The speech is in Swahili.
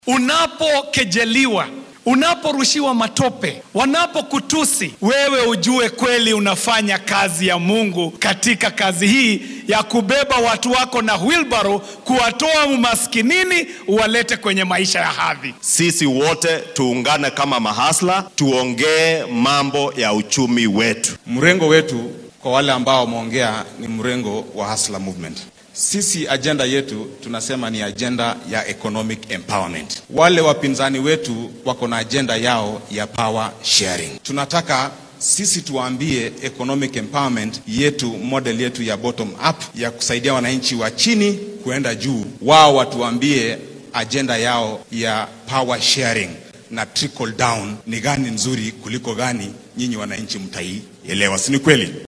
Unapokejeliwa, unaporushiwa matope, wanapokutusi, wewe ujue kweli unafanya kazi ya Mungu katika kazi hii ya kubeba watu wako na wheelbarrow, kuwatoa umaskinini uwalete kwenye maisha ya hadhi. Sisi wote tuungane kama mahasla, tuongee mambo ya uchumi wetu. Mrengo wetu kwa wale ambao wameongea ni mrengo wa Hustler Movement. Sisi ajenda yetu tunasema ni ajenda ya economic empowerment. Wale wapinzani wetu wako na ajenda yao ya power sharing. Tunataka sisi tuwaambie economic empowerment yetu, model yetu ya bottom up ya kusaidia wananchi wa chini kuenda juu. Wao watuambie ajenda yao ya power sharing na trickle down ni gani nzuri kuliko gani, nyinyi wananchi mtaielewa, si ni kweli?